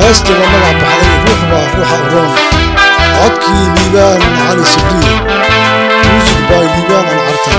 heestii la magac baxday ruux baa ruuxa uroon codkii liibaan cali sabriye muusig baa liibaan alcarta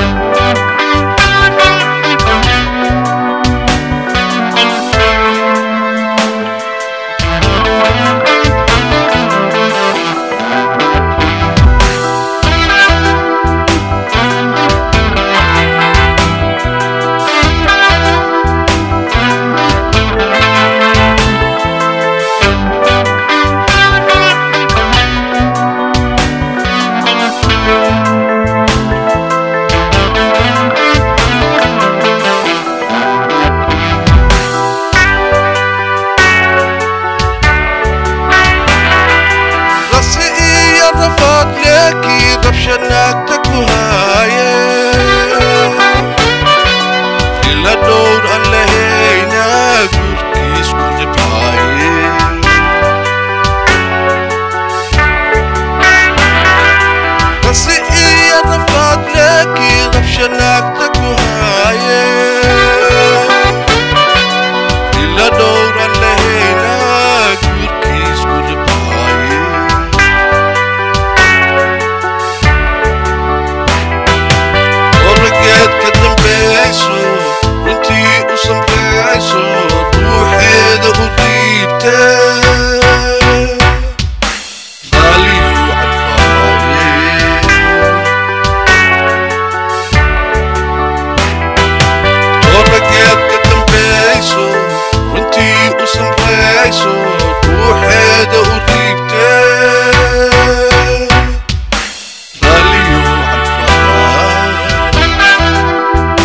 rasi iyo rafaad leekii rabsha naagta ku haaye ila dhowr aan lahayna guurkiis ku dhibaaye rasi iyo rafaad leekii rabsha naagta ku haaye ila dhowr aan lahayna guurkiis ku dhibaaye orgeed ka dambayso runtii u samrayso ruuxeeda u dhiibte qaaliyu cadfaaye orgeed ka dambayso runtii u samrayso ruuxeeda u dhiibte qaaliyu cadfaaye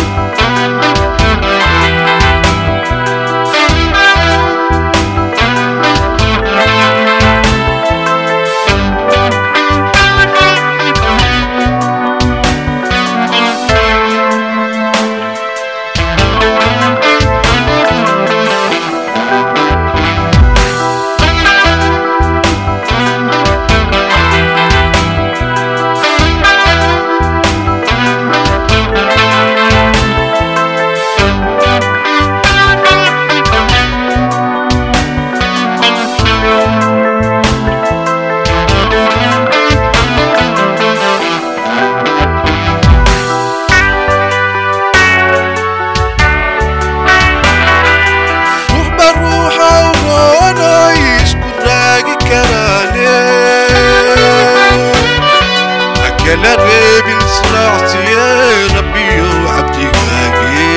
ruuxba ruuxa uroonay isku raagi karaane hakala reebin israacsiye rabbiyo cabdigaage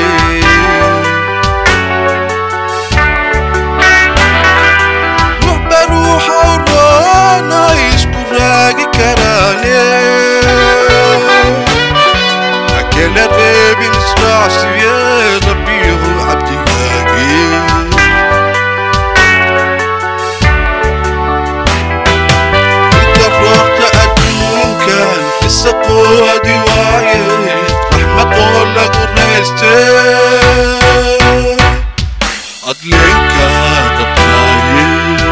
ruuxba ruuxa uroonay isku raagi karaane hakala reebin israacsiye rabbiyo cabdigaage daroorta adduunkan isaqoodi waaye raxmadoo lagu rayste adleenka dabtaaye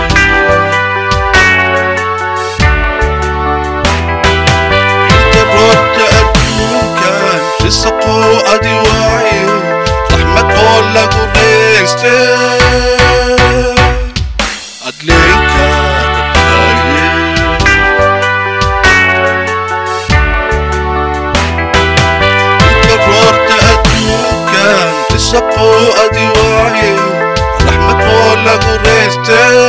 daroorta adduunkan isaqoo adi waaye raxmadoo lagu rayste adleenka dabtaaye daroorta adduunkan isaqoo adi waaye raxmadoo lagu rayste